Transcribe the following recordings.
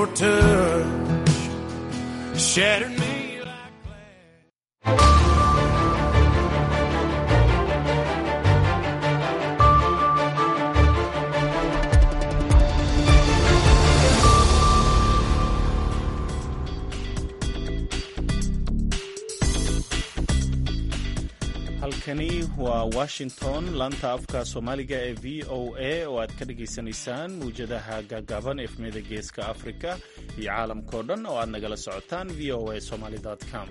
your touch shattered me like halkani waa washington laanta afka soomaaliga ee v o a oo aad ka dhagaysanaysaan mawjadaha gaagaaban efmeda geeska afrika iyo caalamkao dhan oo aad nagala socotaan v o a somaly com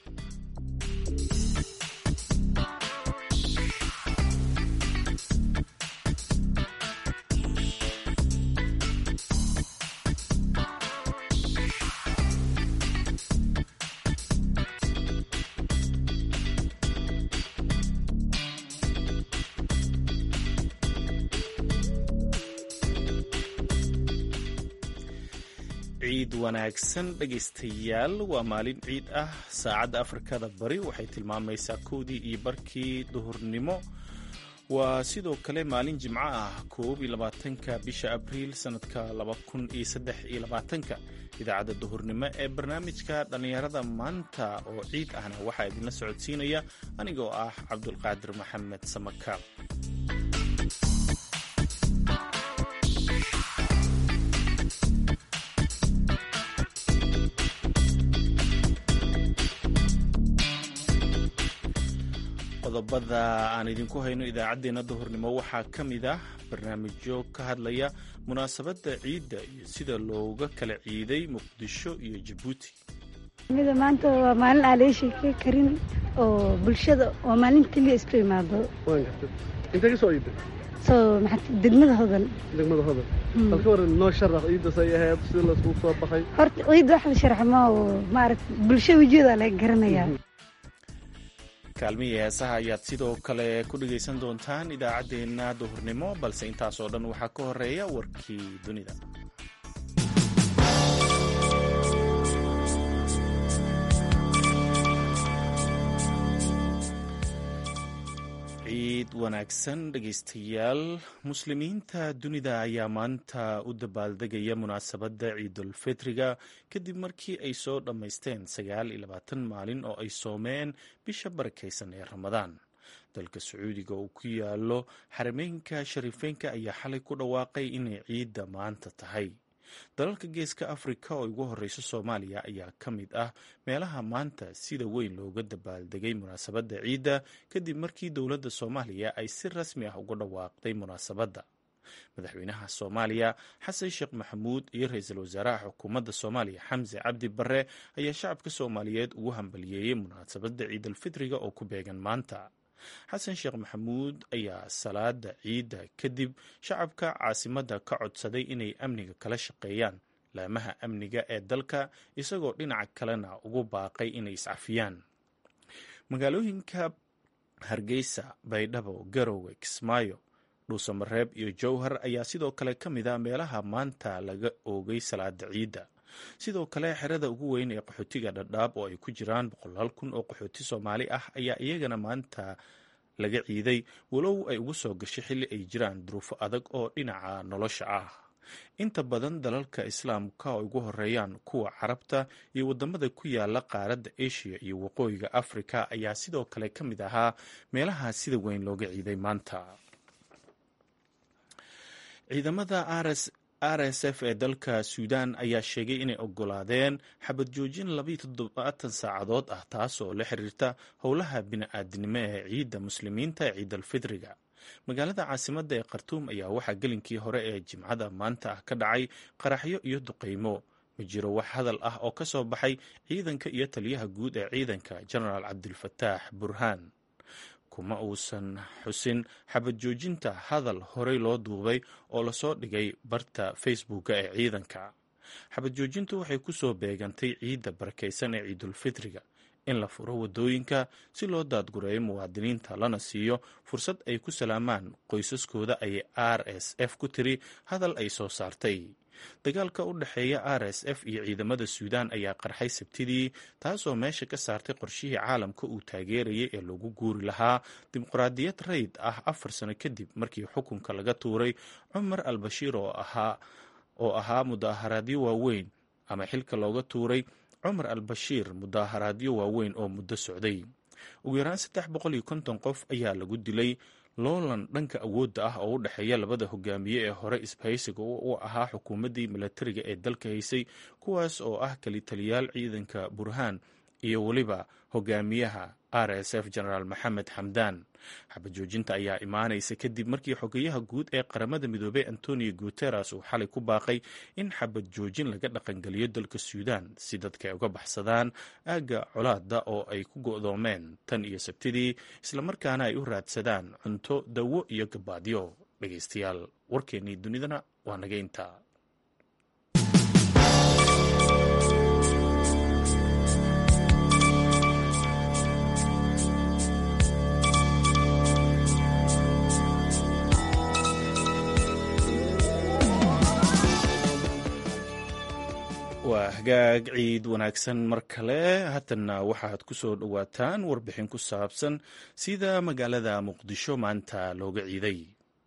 ciid wanaagsan dhegaystayaal waa maalin ciid ah saacadda afrikada bari waxay tilmaamaysaa kowdii iyo barkii duhurnimo waa sidoo kale maalin jimco ah koob iyo labaatanka bisha abriil sanadka laba kun iyo saddex iyo labaatanka idaacadda duhurnimo ee barnaamijka dhallinyarada maanta oo ciid ahna waxaa idinla socodsiinaya anigoo ah cabdulqaadir maxamed samakaab qodobada aan idinku hayno idaacaddeenna duhurnimo waxaa ka mid ah barnaamijyo ka hadlaya munaasabadda ciidda iyo sida looga kala ciiday muqdisho iyo jabuuti mida maanta waa maalin aan laga sheekey karin oo bulshada waa maalin keliya isku imaado waan gartay intee ka soo iibday soo maxaa degmada hodan degmada hodan bal ka waran noo sharax ciiddas ay ahayd sida laiskugu soo baxay horta ciidda wax la sharxmo oo maaragta bulsha wejiyada laga garanayaa kaalmihii heesaha ayaad sidoo kale ku dhegaysan doontaan idaacaddeenna duhurnimo balse intaas oo dhan waxaa ka horeeya warkii dunida ciid wanaagsan dhegaystayaal muslimiinta dunida ayaa maanta u dabaaldegaya munaasabadda ciidulfitriga kadib markii ay soo dhammaysteen sagaal iyo labaatan maalin oo ay soomeen bisha barakaysan ee ramadaan dalka sacuudiga uu ku yaalo xarameynka shariifeynka ayaa xalay ku dhawaaqay inay ciidda maanta tahay dalalka geeska afrika oo ugu horeyso soomaaliya ayaa ka mid ah meelaha maanta sida weyn looga dabaaldegay munaasabadda ciidda kadib markii dowladda soomaaliya ay si rasmi ah uga dhawaaqday munaasabadda madaxweynaha soomaaliya xasan sheekh maxamuud iyo ra-iisul wasaaraha xukuumadda soomaaliya xamse cabdi barre ayaa shacabka soomaaliyeed ugu hambaliyeeyey munaasabadda ciidalfitriga oo ku beegan maanta xasan sheekh maxamuud ayaa salaada ciidda kadib shacabka caasimadda ka codsaday inay amniga kala shaqeeyaan laamaha amniga ee dalka isagoo dhinaca kalena ugu baaqay inay iscafiyaan magaalooyinka hargeysa baydhabo garowe kismaayo dhuusamareeb iyo jowhar ayaa sidoo kale ka mid a meelaha maanta laga oogay salaada ciidda sidoo kale xerada ugu weyn ee qaxootiga dhadhaab oo ay ku jiraan boqolaal kun oo qaxooti soomaali ah ayaa iyagana maanta laga ciiday walow ay ugu soo gashay xilli ay jiraan duruufo adag oo dhinaca nolosha ah inta badan dalalka islaamka oo ugu horeeyaan kuwa carabta iyo wadamada ku yaala qaaradda asia iyo waqooyiga afrika ayaa sidoo kale ka mid ahaa meelaha sida weyn looga ciiday maanta ciidamada rs r s f ee dalka suudan ayaa sheegay inay ogolaadeen xabad joojin labayo toddobaatan saacadood ah taas oo la xiriirta howlaha bini-aadinimo ee ciidda muslimiinta ee ciidalfitriga magaalada caasimadda ee khartuum ayaa waxaa gelinkii hore ee jimcada maanta ah ka dhacay qaraxyo iyo duqaymo ma jiro wax hadal ah oo ka soo baxay ciidanka iyo taliyaha guud ee ciidanka genaraal cabdilfataax burhaan kuma uusan xusin xabad joojinta hadal horey loo duubay oo lasoo dhigay barta facebooka ee ciidanka xabad joojintu waxay ku soo beegantay ciidda barakaysan ee ciidulfitriga in la furo waddooyinka si loo daadgureeyo muwaadiniinta lana siiyo fursad ay ku salaamaan qoysaskooda ayay r s f ku tiri hadal ay soo saartay dagaalka u dhexeeya r s f iyo ciidamada suudaan ayaa qarxay sabtidii taasoo meesha ka saartay qorshihii caalamka uu taageerayay ee lagu guuri lahaa dimuqraadiyad rayd ah afar sano kadib markii xukunka laga tuuray cumar al bashiir oo ahaa oo ahaa mudaharaadyo waaweyn ama xilka looga tuuray cumar al bashiir mudaaharaadyo waaweyn oo muddo socday ugu yaraan saddex boqol iyo konton qof ayaa lagu dilay loolan dhanka awoodda ah oo u dhexeeya labada hogaamiye ee hore isbahaysiga u ahaa xukuumaddii milatariga ee dalka haysay kuwaas oo ah kalitaliyaal ciidanka burhaan iyo weliba hogaamiyaha r s f genaraal maxamed xamdaan xabad joojinta ayaa imaanaysa kadib markii xogeyaha guud ee qaramada midoobey antonio guteres uu xalay ku baaqay in xabad joojin laga dhaqangeliyo dalka suudan si dadka ay uga baxsadaan aagga colaada oo ay ku go'doomeen tan iyo sabtidii islamarkaana ay u raadsadaan cunto dawo iyo gabaadyo dhegaystayaal warkeennii dunidana waa naga intaa waa hagaag ciid wanaagsan mar kale haatanna waxaad ku soo dhowaataan warbixin ku saabsan sida magaalada muqdisho maanta looga ciiday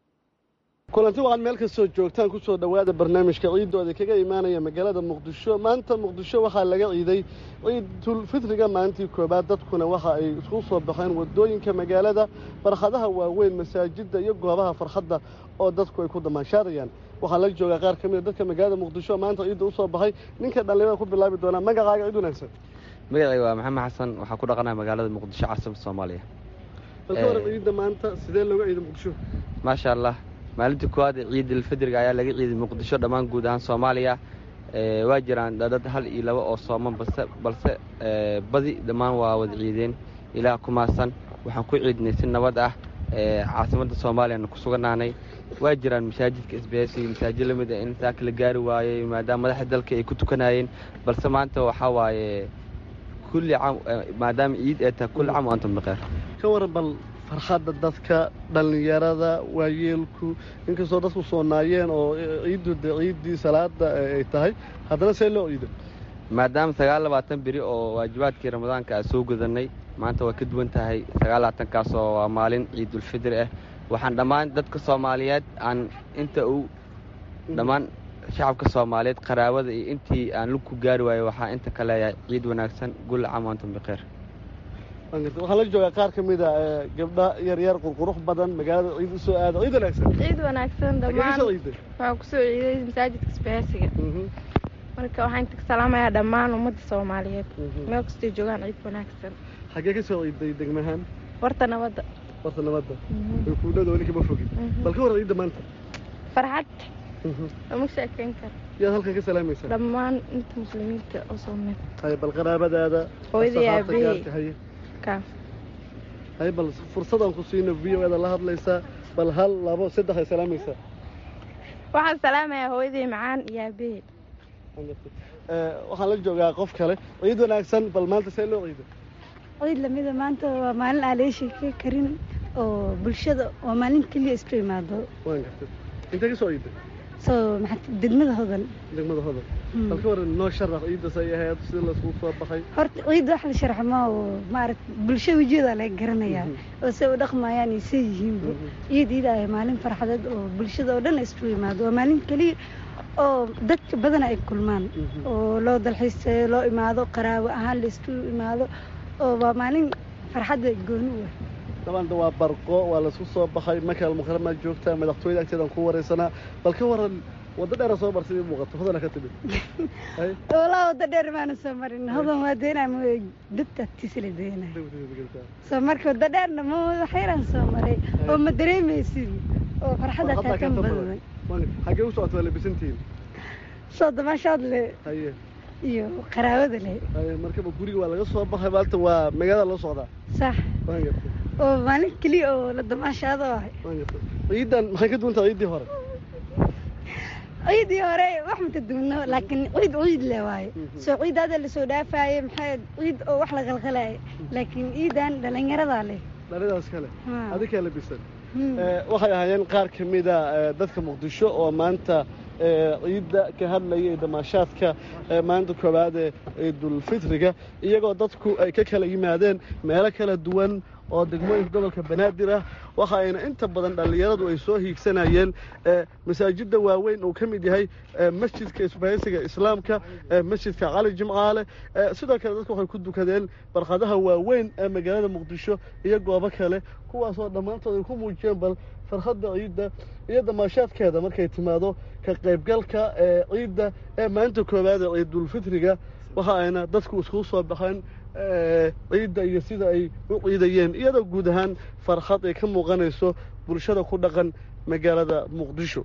kulanti waxaad meel kastoo joogtaan ku soo dhowaada barnaamijka ciiddooda kaga imaanaya magaalada muqdisho maanta muqdisho waxaa laga ciiday ciidulfitriga maalintii koowaad dadkuna waxa ay isku soo baxeen wadooyinka magaalada farkhadaha waaweyn masaajidda iyo goobaha farxadda oo dadku ay ku damaashaadayaan waxaa la joogaa qaar ka mida dadka magaalada muqdisho maanta ciidda u soo baxay ninka dhallinyarada ku bilaabi doonaa magacaaga ciid wanaagsan magacay waa maxamed xasan waxaa ku dhaqanaya magaalada muqdisho caasimada soomaaliya balka waran ciidda maanta sidee looga ciiday muqdisho maasha allah maalintii koowaad ee ciidulfidriga ayaa laga ciiday muqdisho dhammaan guud ahaan soomaaliya waa jiraan dad hal iyo laba oo sooman balse balse badi dhammaan waa wada ciideen ilaah ku maasan waxaan ku ciidnay si nabad ah caasimadda soomaaliyana ku suganaanay waa jiraan masaajidka sbs iyo masaajid lamid a in saa kala gaari waayey maadaama madaxda dalka ay ku tukanayeen balse maanta waxaa waaye kulli caam maadaama ciid ay tahay kulli caam o antum bikheer ka waran bal farxadda dadka dhallinyarada waayeelku inkastoo dadku soonaayeen oo ciiddu de ciiddii salaada ay tahay haddana see loo ciido maadaama sagaal labaatan beri oo waajibaadkii ramadaanka aan soo gudanay maanta waa ka duwan tahay sagaal labaatankaasoo waa maalin ciidulfidri ah waxaan dhammaan dadka soomaaliyeed aan inta uu dhammaan shacabka soomaaliyeed qaraabada iyo intii aan lug ku gaari waayo waxaa inta ka leeyahay ciid wanaagsan gulla caam antum bikheer waxaan la joogaa qaar ka mida gabdha yaryar qurqurux badan magaalada ciid u soo aada ciid wanaagsan ciid wanaagsan dhammaan soo ciiday waxaa kusoo ciiday masaajidka isbahaasiga marka waxaan inta ka salaamayaa dhammaan ummadda soomaaliyeed meel kastay joogaan ciid wanaagsan xaggee ka soo ciiday degmahaan warta nabadda warta nabadda way kuudhada weli kama fogin bal ka waran ciidda maanta farxad lama sheekeyn karo yaad halkan ka salaamaysaa dhammaan inta muslimiinta oo soomeed hay bal qaraabadaada hooyadii asxaabta aabahey gaarka haye kaas hay bal fursadaan ku siino v o eda la hadlaysaa bal hal labo saddex ay salaamaysaa waxaan salaamayaa hooyadii macaan iyo aabahey waxaan la joogaa qof kale ciid wanaagsan bal maanta see loo ciido ciid lamida maanta waa maalin aan laga sheekey karin oo bulshada waa maalin keliya isku imaado waan gartay intee ka soo ciiday soo maxaa degmada hodan degmada hodan bal ka waran noo sharax ciiddas ay ahayd sida laiskugu soo baxay horta ciid wax la sharxo ma oo maaragt bulsha wejigeeda laga garanayaa oo say u dhaqmayaan iyo say yihiinba ciid ciid ay maalin farxadeed oo bulshada oo dhan isku imaado waa maalin keliya oo dadka badana ay kulmaan oo loo dalxiisayo loo imaado qaraabo ahaan la isku imaado oo waa maalin farxadda gooni u ah dabanda waa barqo waa laisku soo baxay makaal mukaramaad joogtaa madaxtooyada agteedaan ku waraysanaa bal ka waran waddo dheera soo bar sidii muuqato hodana ka timid Hay? walaa waddo dheer maana soo marin hodan waa deenaa ma dadta tisla deenay soo marka waddo dheerna ma waxyaraan soo maray oo ma dareemaysid oo farxadda Farxadda kaa kan ka badan badan. Waan- xaggee u socota waa labisantihiin soo dabaashaad leh haye iyo qaraabada leh haye markaba guriga waa laga soo baxay maalta waa magaalada loo socdaa sax waan gartay oo maalin keliya oo la damaashaado ahay waan gartay ciidan maxay ka duwan tahay ciiddii hore ciidii hore wax maka duwno laakiin ciid ciid le waaye soo ciid hadda lasoo dhaafaye maxaa ciid oo wax la qalqalaye laakiin ciidan dhalinyaradaa leh dhalidaas kale Hmm. adikaa labisan Hmm. Eh, waxay ahaayeen qaar ka mida eh, dadka muqdisho oo maanta eh, ciidda ka hadlaya ee damaashaadka eh, maalinta koowaad ee ciidulfitriga iyagoo dadku ay ka kala yimaadeen meelo kala duwan oo degmooyinka gobolka banaadir ah waxa ayna inta badan dhallinyaradu ay soo hiigsanayeen masaajidda waaweyn uu ka mid yahay masjidka isbahaysiga islaamka masjidka cali jimcaale sidoo kale dadku waxay ku dukadeen barkadaha waaweyn ee magaalada muqdisho iyo goobo kale kuwaasoo dhammaantood ay ku muujiyeen bal farxadda ciidda iyo damaashaadkeeda markay timaado ka qaybgalka ee ciidda ee maalinta koowaad ee ciidulfitriga waxa ayna dadku iskugu soo baxeen ciidda iyo sida ay u ciidayeen iyadoo guud ahaan farxad ay ka muuqanayso bulshada ku dhaqan magaalada muqdisho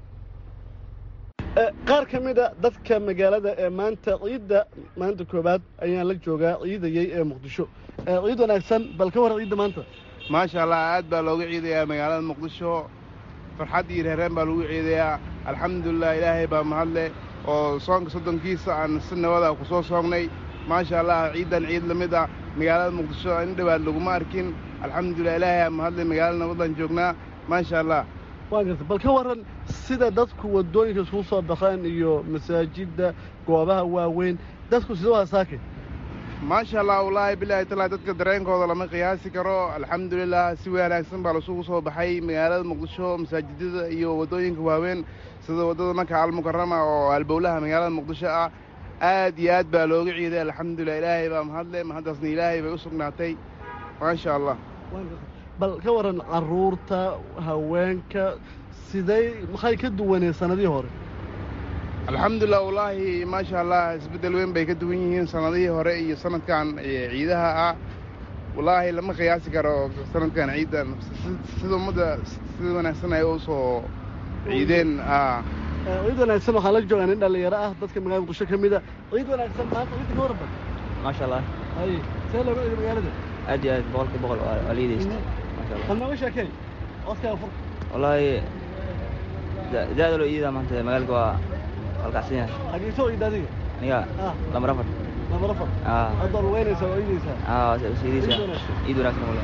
qaar ka mid a dadka magaalada ee maanta ciidda maalinta koowaad ayaan la joogaa ciidayey ee muqdisho ciid wanaagsan bal ka war ciidda maanta maasha allah aad baa looga ciidayaa magaalada muqdisho farxad iyo reereen baa lagu ciidayaa alxamdulilah ilaahay baa mahadle oo soonka soddonkiisa aan si nabada ku soo soognay maasha allah ciiddan ciid la mid ah magaalada muqdisho in dhowaad laguma arkin alxamdulilah ilaahay aa mahadle magaalada nabadaan joognaa maasha allah waa garta bal ka warran sida dadku waddooyinka iskugu soo baxeen iyo masaajidda goobaha waaweyn dadku sida waa saake maasha allah wallaahi bilaahi talaa dadka dareenkooda lama qiyaasi karo alxamdulilah si wanaagsan baa lasugu soo baxay magaalada muqdisho masaajidada iyo waddooyinka waaweyn sida waddada maka almukarama oo albowlaha magaalada muqdisho ah aad iyo aad baa looga ciiday alxamdulilah ilaahay baa mahadle mahaddaasna ilaahay bay u sugnaatay maasha allah bal ka warran carruurta haweenka siday maxay ka duwaneen sanadihii hore alxamdulilah wallaahi maasha allah isbeddel weyn bay ka duwan yihiin sanadihii hore iyo sanadkan ciidaha ah wallaahi lama qiyaasi karo sanadkan ciiddan sida ummadda sida wanaagsan ay u soo ciideen ciid wanaagsan waxaa la joogaa nin dhallinyaro ah dadka magaalada muqdisho ka mid a ciid wanaagsan maanta ciidda ka warban maasha allah hay see looga ciiday magaalada aad iyo aad boqolkii boqol waa liidaysta maasha allah bal nooga sheekey codkaa fur wallaahi zaada loo iidaa maanta magaalka waa halkacsan yahay xagee soo ciidda adiga aniga ah lambar afar lambar afar aa haddaad lugeynaysaa oo ciidaysaa aa siidaysa ciid wanaagsan wala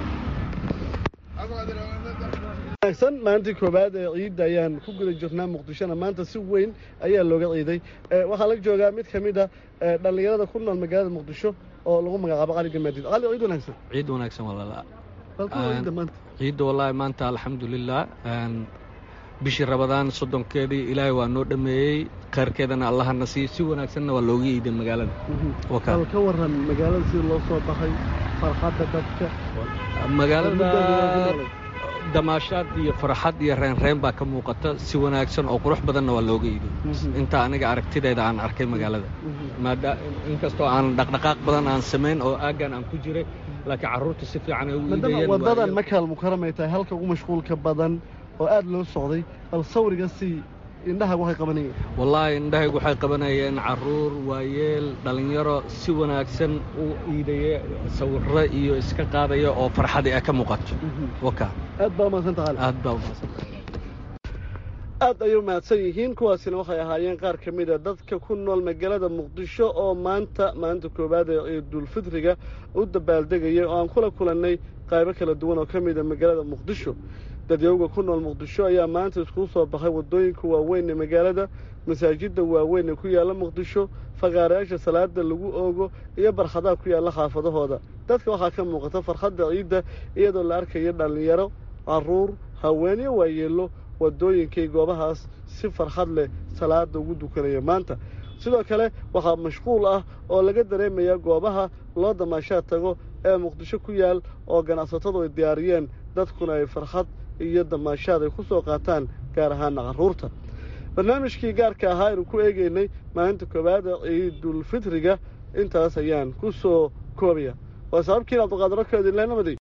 wanaagsan maalintii koowaad ee ciidda ayaan ku guda jirnaa muqdishona maanta si weyn ayaa looga ciiday waxaa la joogaa mid ka mid a dhallinyarada ku nool magaalada muqdisho oo lagu magacaabo cali gamaadiid cali ciid wanaagsan ciid wanaagsan walaala balka ciidda maanta ciidda wallaahi maanta alxamdulilah bishii rabadaan soddonkeedii ilaahay waa noo dhammeeyey khayrkeedana allahana siiyo si wanaagsanna waa looga iiday magaalada bal ka warran magaalada sida loo soo baxay farxadda dadka magaalada damaashaad iyo farxad iyo reenreen baa ka muuqata si wanaagsan oo qurux badanna waa looga iiday inta aniga aragtidayda aan arkay magaalada maada inkastoo aan dhaqdhaqaaq badan aan samayn oo aaggan aan ku jiray laakiin carruurta si fiican ay u iidayeen waddadan makaal mukaramay tahay halka ugu mashquulka badan oo aad loo socday bal sawriga si indhaha waxay qabanayeen wallaahi indhahaygu waxay qabanayeen carruur waayeel dhallinyaro si wanaagsan u iidaya sawirro iyo iska qaadaya oo farxadii ay ka muuqato waka aad baa umahadsanta cali aad baa umahadsanta aad ayay umahadsan yihiin kuwaasina waxay ahaayeen qaar ka mid a dadka ku nool magaalada muqdisho oo maanta maalinta koowaad ee ciidulfitriga u dabaaldegayay oo aan kula kulannay qaybo kala duwan oo ka mid a magaalada muqdisho dadyowga ku nool muqdisho ayaa maanta iskugu soo baxay waddooyinka waaweyn ee magaalada masaajidda waaweyn ee ku yaalla muqdisho faqaarayaasha salaada lagu oogo iyo barkhadaha ku yaalla xaafadahooda dadka waxaa ka muuqata farxadda ciidda iyadoo la arkayo dhallinyaro carruur haween iyo waayeello waddooyinkay goobahaas si farxad leh salaada ugu dukanaya maanta sidoo kale waxaa mashquul ah oo laga dareemayaa goobaha loo damaashaad tago ee muqdisho ku yaal oo ganacsatadu ay diyaariyeen dadkuna ay farxad iyo damaashaad ay ku soo qaataan gaar ahaana carruurta barnaamijkii gaarka ahaa aynu ku eegaynay maalinta koowaada ciidulfitriga intaas ayaan ku soo koobaya waa sababkiin abduqaadiro keedinle nabadi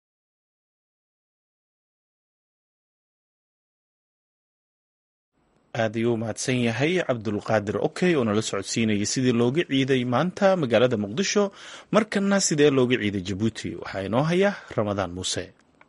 aad ayuu u mahadsan yahay cabdulqaadir okey oo nala socodsiinayay sidii looga ciiday maanta magaalada muqdisho markana sidee looga ciiday jabuuti waxaa inoo haya ramadaan muuse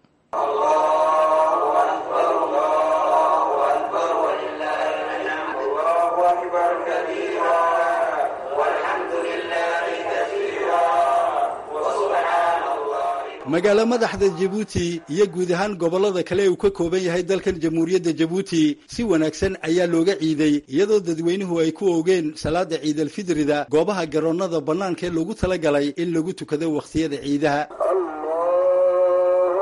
magaalo madaxda jabuuti iyo guud ahaan gobollada kale uu ka kooban yahay dalkan jamhuuriyadda jabuuti si wanaagsan ayaa looga ciiday iyadoo dadweynuhu ay ku oogeen salaada ciidalfidrida goobaha garoonnada bannaanka ee loogu talagalay in lagu tukado wakhtiyada ciidaha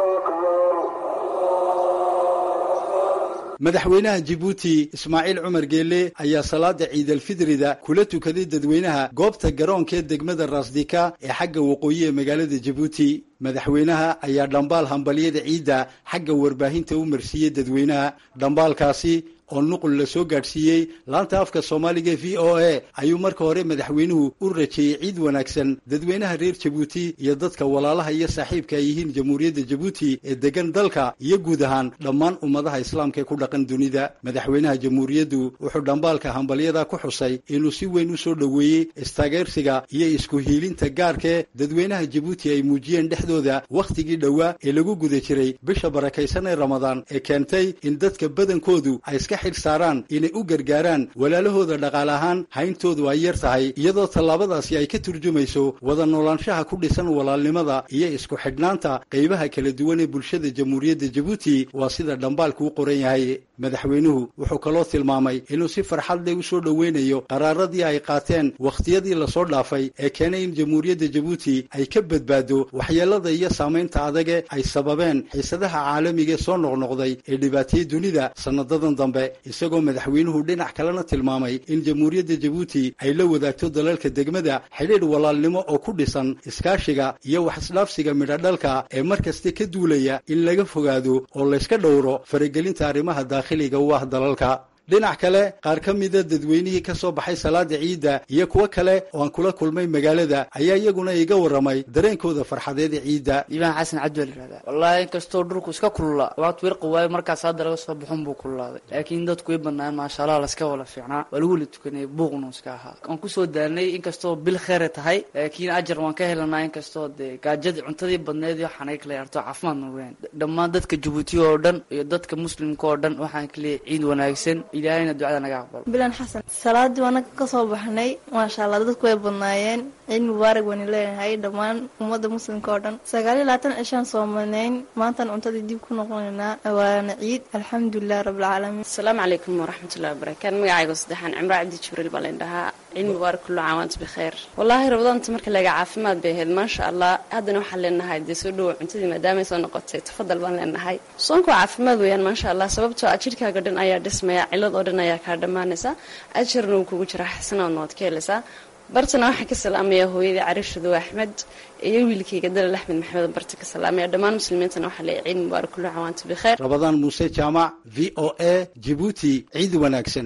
madaxweynaha jibuuti ismaaciil cumar geelle ayaa salaada ciidalfidrida kula tukaday dadweynaha goobta garoonkaee degmada raasdika ee xagga waqooyi ee magaalada jibuuti madaxweynaha ayaa dhambaal hambalyada ciidda xagga warbaahinta u marsiiyey dadweynaha dhambaalkaasi oo nuqul la soo gaadhsiiyey laanta afka soomaaliga v o a ayuu marka hore madaxweynuhu u rajeeyey ciid wanaagsan dadweynaha reer jabuuti iyo dadka walaalaha iyo saaxiibka ay yihiin jamhuuriyadda jabuuti ee degan dalka iyo guud ahaan dhammaan ummadaha islaamka ee ku dhaqan dunida madaxweynaha jamhuuriyaddu wuxuu dhambaalka hambalyada ku xusay inuu si weyn u soo dhoweeyey istaageersiga iyo isku hiilinta gaarkee dadweynaha jabuuti ay muujiyeen dhexdooda wakhtigii dhowaa ee lagu guda jiray bisha barakaysan ee ramadaan ee keentay in dadka badankoodu ay iska xil saaraan inay u gargaaraan walaalahooda dhaqaale ahaan hayntoodu ay yar tahay iyadoo tallaabadaasi ay ka turjumayso wada noolaanshaha ku dhisan walaalnimada iyo isku xidhnaanta qaybaha kala duwan ee bulshada jamhuuriyadda jabuuti waa sida dhambaalku u qoran yahay madaxweynuhu wuxuu kaloo tilmaamay inuu si farxad leh u soo dhoweynayo qaraaradii ay qaateen wakhtiyadii lasoo dhaafay ee keenay in jamhuuriyadda jabuuti ay ka badbaado waxyeelada iyo saamaynta adage ay sababeen xiisadaha caalamiga ee soo noqnoqday ee dhibaatiyey dunida sanadadan dambe isagoo madaxweynuhu dhinac kalena tilmaamay in jamhuuriyadda jabuuti ay la wadaagto dalalka degmada xidhiidh walaalnimo oo ku dhisan iskaashiga iyo wax isdhaafsiga midhodhalka ee mar kasta ka duulaya in laga fogaado oo layska dhowro faragelinta arrimaha daakhiliga u ah dalalka dhinac kale qaar ka mida dadweynihii ka soo baxay salaada ciidda iyo kuwo kale oo aan kula kulmay magaalada ayaa iyaguna iga warramay dareenkooda farxadeed ee ciidda iibaan xasan cabdi la yihahdaa wallaahi inkastoo dhulku iska kululaa waad wirqi waayo markaas hadda laga soo baxun buu kululaaday laakiin dadku way badnaayen maasha allah laska wala fiicnaa waa lagu wala tukanayay buuqnu iska ahaa waan kusoo daalnay inkastoo bil kheere tahay laakiin ajar waan ka helanaa inkastoo dee gaajadii cuntadii badneed iyo waxaan kala yarto caafimaadna weyn dhammaan dadka jabuuti oo dhan iyo dadka muslimka oo dhan waxaan kaleeyahay ciid wanaagsan ilaahayna ducada naga aqbalo bilan xasan salaadii waanaga ka soo baxnay maasha allah dadku way badnaayeen ciid mubaarak waynu leenahay dhammaan ummadda muslimka oo dhan sagaaliyo labaatan cishaan soomanayn maantan cuntadii dib ku noqonaynaa waana ciid alxamdulilah rabbilcaalamiin asalaamu calaykum waraxmatullahi wabarakaatu magacayga saddexaan cimro cabdi jibriil baa layn dhahaa ciid mubaarak kullu caam waanta bikheer wallaahi rabadaanta marka laga caafimaad bay ahayd maasha allah haddana waxaan leenahay dee soo dhowo cuntadii maadaamay soo noqotay tafadal baan leenahay soonka waa caafimaad weeyaan maasha allah sababtoo ah jidhkaaga dhan ayaa dhismaya cilad oo dhan ayaa kaa dhammaanaysa ajarna wuu kugu jiraa xasanaadna waad ka helaysaa bartana waxaan ka salaamayaa hooyadii cariishadow axmed iyo wiilkayga dalal axmed maxamed barta ka salaamaya dhammaan muslimiintana waxaa leeyahay ciid mubaarak kullu cawaanta bikheer rabadaan muuse jaamac v o a jibuuti ciid wanaagsan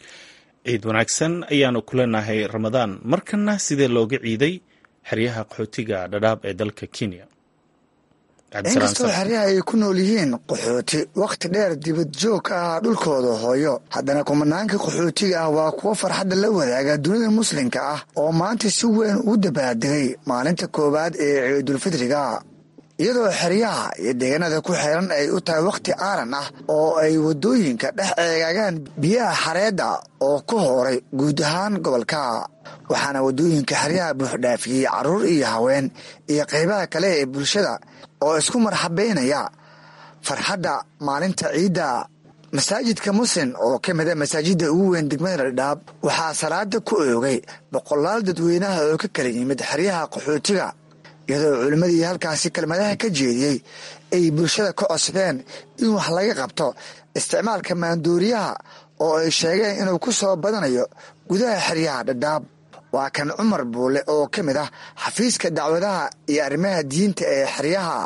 ciid wanaagsan ayaanu ku leenahay ramadaan markana sidee looga ciiday xeryaha qaxootiga dhadhaab ee dalka kenya inkastoo xeryaha ay ku nool yihiin qaxooti wakhti dheer dibad joog ka ah dhulkooda hooyo haddana kumanaanka qaxootiga ah waa kuwo farxadda la wadaaga dunida muslimka ah oo maanta si weyn ugu dabaaldegay maalinta koowaad ee ciidulfidriga iyadoo xeryaha iyo deegaanada ku xeeran ay u tahay wakhti aaran ah oo ay waddooyinka dhex eegaagaan biyaha xareedda oo ku hooray guud ahaan gobolka waxaana waddooyinka xeryaha buuxdhaafiyey carruur iyo haween iyo qaybaha kale ee bulshada oo isku marxabeynaya farxadda maalinta ciidda masaajidka muslim oo ka mida masaajidda ugu weyn degmada dhadhaab waxaa salaada ku oogay boqolaal dadweynaha oo ka kala yimid xeryaha qaxootiga iyadoo culimmadii halkaasi kelmadaha ka jeediyey ay bulshada ka cosbeen in wax laga qabto isticmaalka maanduuriyaha oo ay sheegeen inuu ku soo badanayo gudaha xeryaha dhadhaab waa kan cumar buule oo ka mid ah xafiiska dacwadaha iyo arrimaha diinta ee xeryaha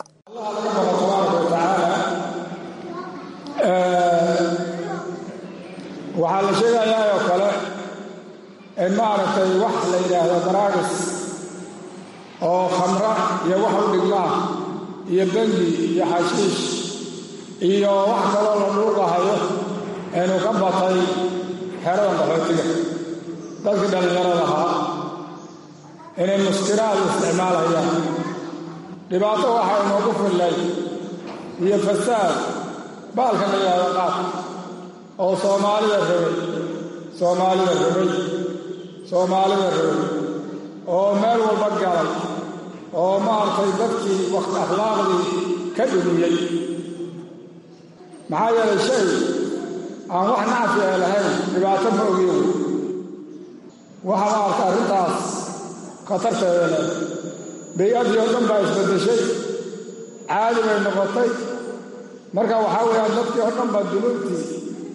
waxaa la sheegayaa oo kale in maaragtay wax la yidhaahdo daraagis oo khamra iyo wax u dhigmaa iyo bengi iyo xashiish iyo wax kaloo la dhuuqahayo inuu ka batay xeradan qaxootiga dadkii dhallinyarada ahaa inay muskiraad isticmaalayaan dhibaato waxaa inoogu fillay iyo fasaad baalka la yidhaahdo qaad oo soomaalida rabay soomaalida rabay soomaalida rabay oo meel walba galay oo maaragtay dadkii waqti akhlaaqdii ka dhumiyey maxaa yeelay shay aan wax nacfi ee lahayn dhibaato ma ogiyo waxaa maaragta arrintaas khatarteeda leh bay-adii oo dhan baa isbaddeshay caadi bay noqotay marka waxaa weeyaan dadkii oo dhan baa dunuubtii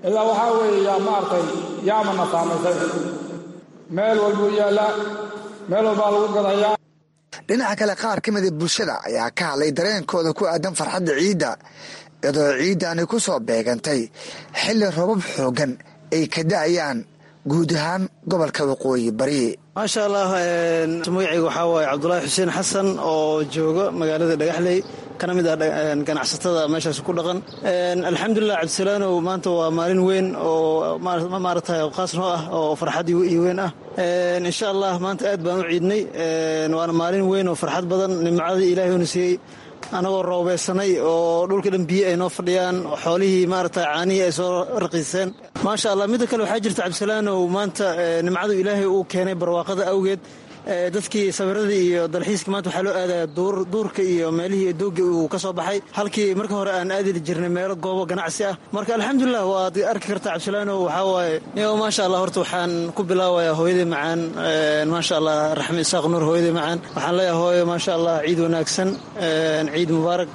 ilaa waxaa weeye yaa maaragtay yaamana saamaysay meel walbuu yaallaa meel walbaa lagu gadayaa dhinaca kale qaar ka mida bulshada ayaa ka hadlay dareenkooda ku aadan farxadda ciidda iyadoo ciiddaani ku soo beegantay xilli robab xooggan ay ka da'ayaan guud ahaan gobolka waqooyi bari maasha allah magacayga waxaa waaye cabdulaahi xuseen xasan oo jooga magaalada dhagaxley kana mid ah ganacsatada meeshaas ku dhaqan alxamdulilah cabdisalaanow maanta waa maalin weyn oo maaragtay qaas noo ah oo farxad iyo weyn ah insha allah maanta aad baan u ciidnay waana maalin weyn oo farxad badan nimcadii ilaahay una siiyey anagoo roobeysanay oo dhulka dhan biyo ay noo fadhiyaan xoolihii maaragtay caanihii ay soo raqiiseen maasha allah midda kale waxaa jirta cabdisalaanow maanta nimcadu ilaahay uu keenay barwaaqada awgeed dadkii sawiradii iyo dalxiiska maanta waxaa loo aadaya duurka iyo meelihii doogga uu ka soo baxay halkii marka hore aan aadi jirnay meelo goobo ganacsi ah marka alxamdulilah waad arki kartaa cabdisalaanow waxaa waaye nigo maasha allah horta waxaan ku bilaabayaa hooyadii macaan maasha allah raxme isaaq nuur hooyadii macaan waxaan leeyahay hooyo maasha allah ciid wanaagsan ciid mubaarak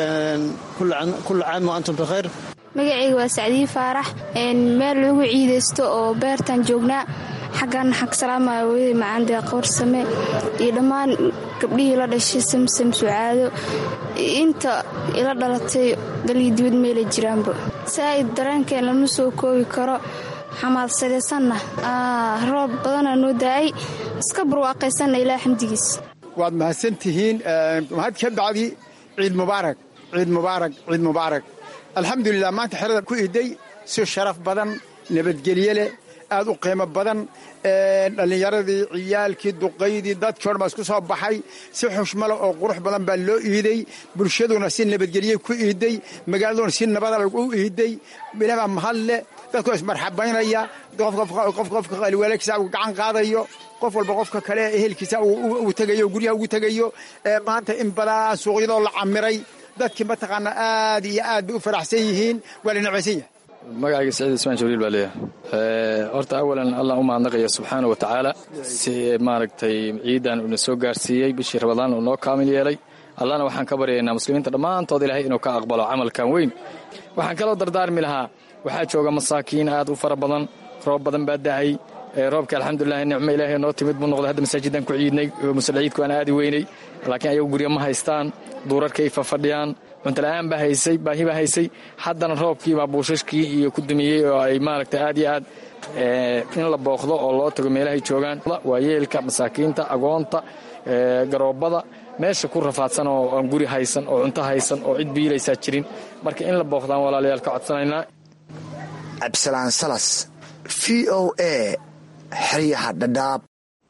kulla caam wa antum bikhayr magacayga waa sacdiyi faarax meel lagu ciidaysto oo beertaan joognaa xaggan waxaan ka salaamaya hooyadii macaan deeqawarsame iyo dhammaan gabdhihii la dhashay samsam sucaado inta ila dhalatay dalii dibad meelay jiraanba saa'id dareenkeen lama soo koobi karo xamaadsadaysanna roob badanaa noo daa'ay iska barwaaqaysanna ilaa xamdigiis waad mahadsan tihiin mahad ka bacdi ciid mubaarak ciid mubaarak ciid mubaarak alxamdulilah maanta xerada ku iday si sharaf badan nabadgelye leh aad u qiimo badan dhallinyaradii ciyaalkii duqaydii dadkii o dhan baa isku soo baxay si xushmale oo qurux badan baa loo iiday bulshaduna si nabadgelye ku iiday magaaladuna si nabada u iiday bilabaa mahad leh dadkoo ismarxabaynaya qofka waalkiisa uu gacan qaadayo qof walba qofka kale ehelkiisa uu tegayo guryaha ugu tegayo maanta in badan suuqyadoo la camiray dadkii mataqaana aad iyo aad bay u faraxsan yihiin waa la necbaysan yahay magacayga saciid ismaan jibriil baa leeyahay horta awalan allah u mahadnaqaya subxaana wa tacaala si maaragtay ciidan uuna soo gaarsiiyey bishii rabadaan uu noo kaamil yeelay allahna waxaan ka baryaynaa muslimiinta dhammaantood ilaahay inuu ka aqbalo camalkan weyn waxaan kaloo dardaarmi lahaa waxaa jooga masaakiin aad u fara badan roob badan baa da'ay roobka alxamdulilah nicmo ilaahay noo timid buu noqday hadda masaajidaan ku ciidnay musalciidku aan aadi weynay laakiin ayagu guryo ma haystaan duurarkay fafadhiyaan cuntala'aan baa haysay baahi baa haysay haddana roobkiibaa buushashkii iyo ku dumiyey oo ay maaragtay aad iyo aad in la booqdo oo loo tago meelahay joogaan waayeelka masaakiinta agoonta garoobada meesha ku rafaadsan oo aan guri haysan oo cunto haysan oo cid biilaysaa jirin marka in la booqdaan walaalayaal ka codsanaynaa cabdisalaan salas v o a xeryaha dhadhaab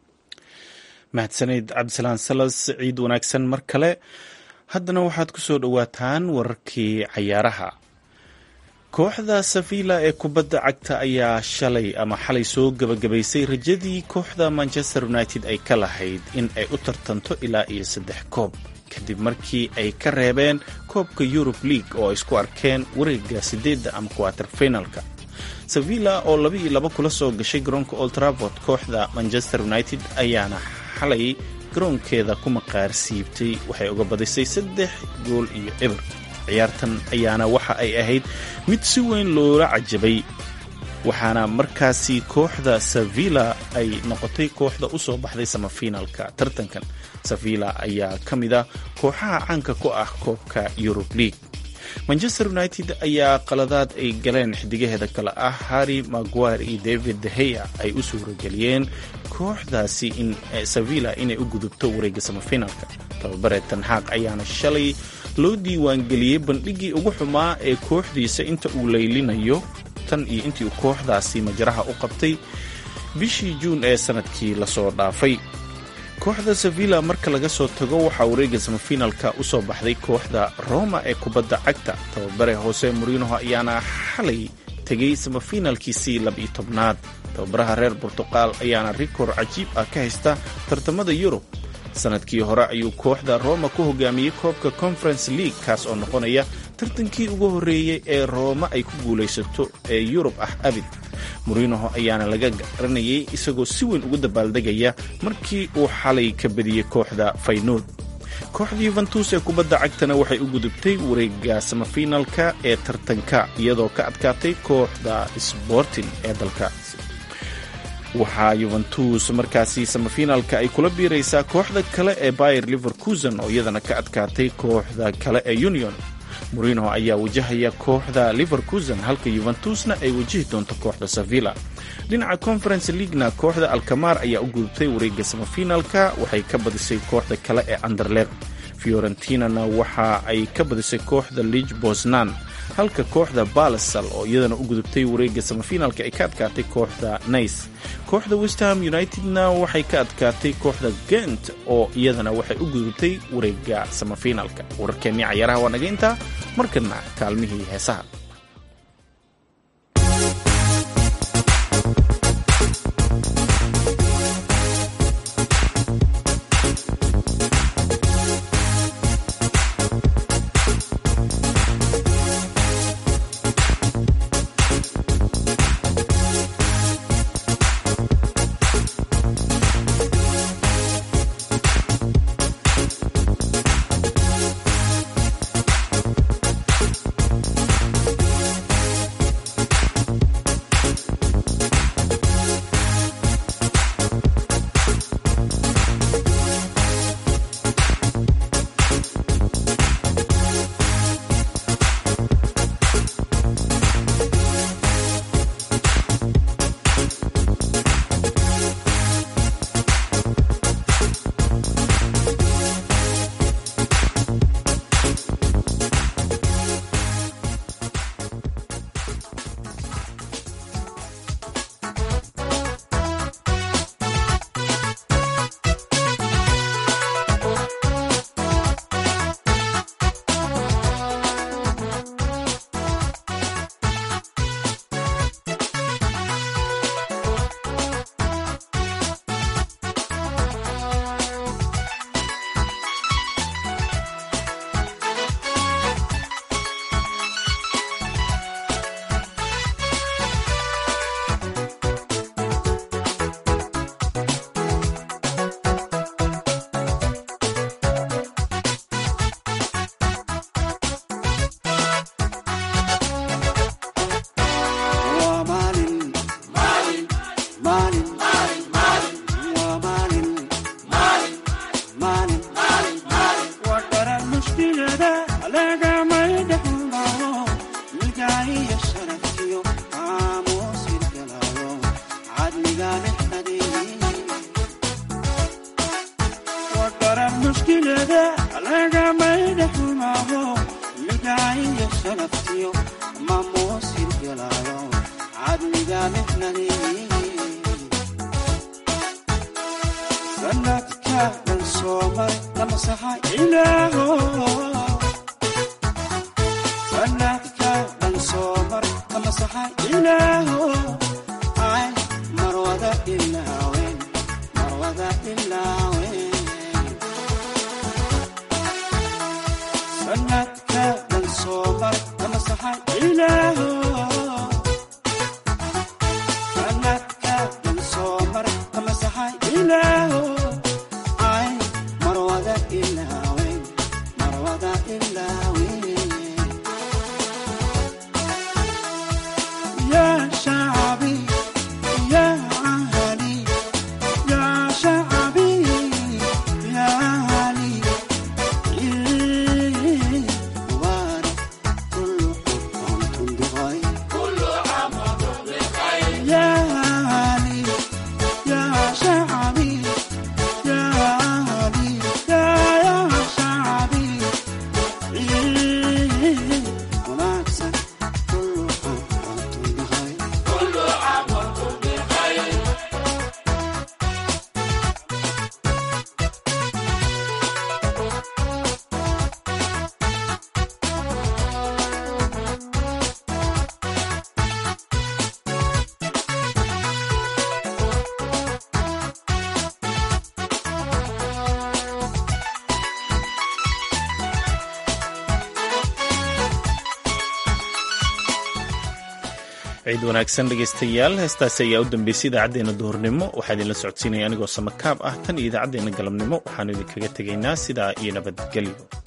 mahadsaneyd cabdisalaan salas ciid wanaagsan mar kale haddana waxaad ku soo dhowaataan wararkii cayaaraha kooxda savilla ee kubadda cagta ayaa shalay ama xalay soo gebagabaysay rajadii kooxda manchester united ay ka lahayd in ay u tartanto ilaa iyo saddex koob kadib markii ay ka reebeen koobka yurub league oo ay isku arkeen wareega sideedda ama kuwater finalka sevilla oo laba iyo laba kula soo gashay garoonka old traford kooxda manchester united ayaana xalay garoonkeeda ku maqaar siibtay waxay uga badisay saddex gool iyo eber ciyaartan ayaana waxa ay ahayd mid si weyn loola cajabay waxaana markaasi kooxda sevilla ay noqotay kooxda u soo baxday samafinalka tartankan sevilla ayaa ka mid a kooxaha caanka ku ah koobka yurub league manchester united ayaa qaladaad ay galeen xidigaheeda kale ah harry maguire iyo david deheya ay u suurageliyeen kooxdaasi in sevilla inay u gudubto wareegga samafinalka tababare tanxaaq ayaana shalay loo diiwaangeliyey bandhiggii ugu xumaa ee kooxdiisa inta uu laylinayo tan iyo intii uu kooxdaasi majaraha u qabtay bishii juun ee sanadkii lasoo dhaafay kooxda sevilla marka laga soo tago waxaa wareegga samafinalka u soo baxday kooxda roma ee kubadda cagta tababare hoose morinoho ayaana xalay tegay samafinalkiisii laba-iyo tobnaad tababaraha reer burtuqaal ayaana rikoor cajiib ah ka haysta tartamada yurub sanadkii hore ayuu kooxda roma ku hogaamiyey koobka conference league kaas oo noqonaya tartankii ugu horreeyey ee rooma ay ku guulaysato ee yurub ah abid morinoho ayaana laga garanayay isagoo si weyn ugu dabaaldegaya markii uu xalay ka badiyey kooxda faynuud kooxda yuventus ee kubadda cagtana waxay u gudubtay wareega samafinalka ee tartanka iyadoo ka adkaatay kooxda sporting ee dalkaasi waxaa yuventus markaasi samafinalka ay kula biiraysaa kooxda kale ee bayer liverkusen oo iyadana ka adkaatay kooxda kale ee union morino ayaa wajahaya kooxda liverkusen halka yuventusna ay wajihi doonto kooxda sevilla dhinaca conference leaguena kooxda alkamar ayaa u gudubtay wareega samafinalka waxay ka badisay kooxda kale ee anderler fiorentinana waxa ay ka badisay kooxda lige bosnan halka kooxda balasal oo iyadana u gudubtay wareega samafinalka ay ka adkaatay kooxda nice kooxda westham unitedna waxay ka adkaatay kooxda gent oo iyadana waxay u gudubtay wareega samafinalka wararkeennii cayaaraha waa naga intaa markana kaalmihii heesaha شعبي ciid wanaagsan dhegaystayaal heestaasi ayaa u dambeysay idaacaddeenna duhurnimo waxaa idinla socodsiinaya anigoo samakaab ah tan iyo idaacaddeenna galabnimo waxaanu idinkaga tegaynaa sidaa iyo nabadgelyo